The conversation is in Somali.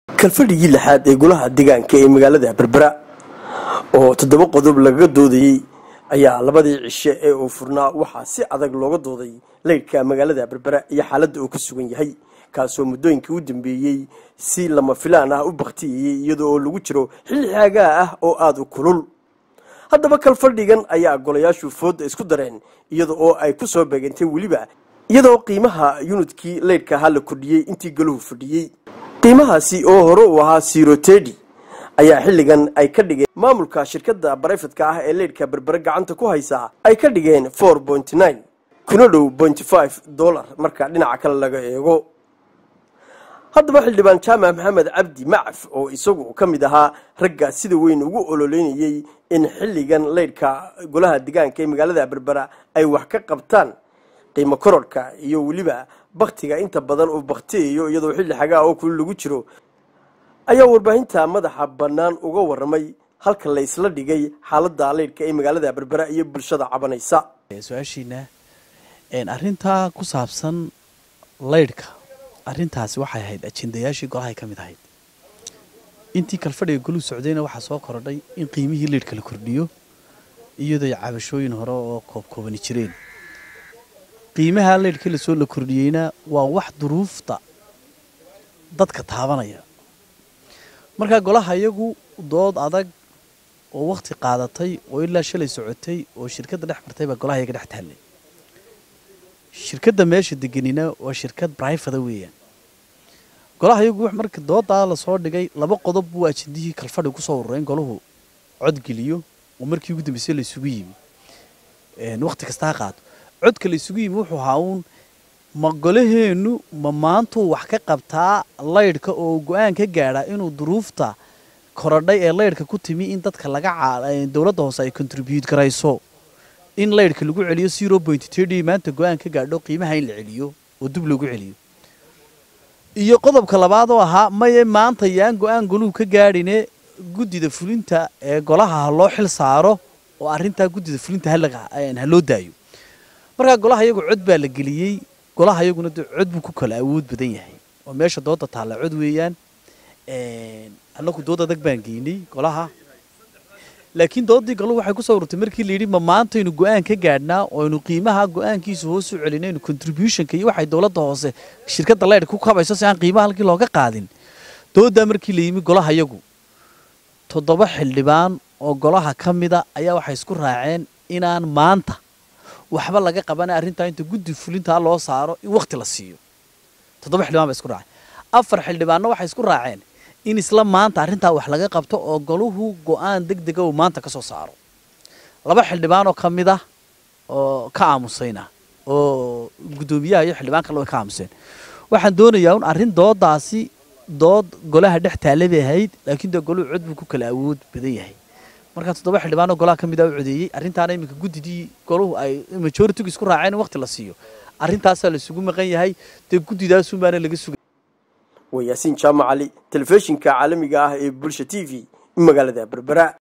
kalfadhigii lixaad ee golaha deegaanka ee magaalada berbera oo toddoba qodob lagaga doodayey ayaa labadii cishe ee uu furnaa waxaa si adag looga dooday leydhka magaalada berbera iyo xaaladda uu ku sugan yahay kaasoo muddooyinkii u dambeeyey si lama filaan ah u bakhtiyayey iyada oo lagu jiro xilli xaagaa ah oo aada u kulul haddaba kalfadhigan ayaa golayaashu foodda isku dareen iyada oo ay ku soo beegantay weliba iyadoo qiimaha yunidkii leydhka ahaa la kordhiyey intii golahu fadhiyey qiimahaasi oo hore uu ahaa siro tedi ayaa xilligan ay ka dhigeen maamulka shirkadda barayfatka ah ee leydhka berbere gacanta ku haysaa ay ka dhigeen four pointy nine kuna dhow pointy five dollar marka dhinaca kale laga eego haddaba xildhibaan jaamac maxamed cabdi macaf oo isagu ka mid ahaa ragga sida weyn ugu ololeynayey in xilligan leydhka golaha deegaanka ee magaalada berbera ay wax ka qabtaan qiimo korodhka iyo weliba baktiga inta badan uu baktiyayo iyadoo xilli xagaa oo kuli lagu jiro ayaa warbaahinta madaxa bannaan uga waramay halka la isla dhigay xaaladda leydhka ee magaalada berbera iyo bulshada cabanaysa su-aashiina arrintaa ku saabsan leydhka arrintaasi waxay ahayd ajendayaashii golahay ka mid ahayd intii kalfadhiga goluu socdayna waxaa soo korodhay in qiimihii leydhka la kordhiyo iyadoo cabashooyin hore oo koobkoobani jireen qiimaha leydhka lasoo la kordhiyeyna waa wax duruufta dadka taabanaya markaa golaha iyagu dood adag oo wakhti qaadatay oo ilaa shalay socotay oo shirkadda dhex martay baa golaha iyaga dhex taallay shirkadda meesha deganina waa shirkad brifada weeyaan golaha iyagu marka doodaa lasoo dhigay laba qodob buu ajendihii kalfadhi kusoo urureen golahu codgeliyo oo markii ugu dambeysay la isugu yimi wakhti kasta ha qaato codka la isugu yimi wuxuu ahaa uun ma golaheennu ma maantuu wax ka qabtaa laydhka oo go-aan ka gaadha inuu duruufta korodhay ee laydhka ku timi in dadka laga dowladda hoose ay contribute garayso in laydhka lagu celiyo zero point td maanta go-aan ka gaadho qiimaha in la celiyo oo dib lagu celiyo iyo qodobka labaad oo ahaa maye maanta yaan go-aan goluhu ka gaadhine guddida fulinta ee golaha ha loo xil saaro oo arrintaa guddida fulinta ha loo daayo markaa golaha iyagu cod baa la geliyey golaha iyaguna de cod buu ku kala awood badan yahay oo meesha dooda taalla cod weeyaan annagu dood adag baan geynay golaha laakiin doodii galuhu waxay kusoo ururtay markii la yidhi ma maantaynu go-aan ka gaadhnaa oo aynu qiimaha go-aankiisa hoos u celinaynu contributionka iyo waxay dowladda hoose shirkadda leydhka ku kabayso si aan qiimaha halkii looga qaadin dooddaa markii la yimi golaha iyagu toddoba xildhibaan oo golaha ka mida ayaa waxay isku raaceen inaan maanta waxba laga qabana arrintaa inta guddi fulintaa loo saaro in wakhti la siiyo toddoba xildhibaan ba isku raaceen afar xildhibaanna waxay isku raaceen in isla maanta arrintaa wax laga qabto oo goluhu go-aan deg dega uu maanta ka soo saaro laba xildhibaan oo ka mid ah oo ka aamusayna oo guddoomiyaha iyo xildhibaan kale way ka aamuseen waxaan doonayaa un arrin doodaasi dood golaha dhex taale bay ahayd laakiin dee goluhu cod buu ku kala awood badan yahay markaa toddoba xildhibaan oo golaha ka mid ah u codeeyey arrintaana iminka guddidii goluhu ay majoritigu isku raaceen in waqti la siiyo arrintaasaa la isugu maqan yahay dee guddidaasunbaana laga sugay waa yaasiin jaamac cali telefishinka caalamiga ah ee bulsha t v magaalada berbera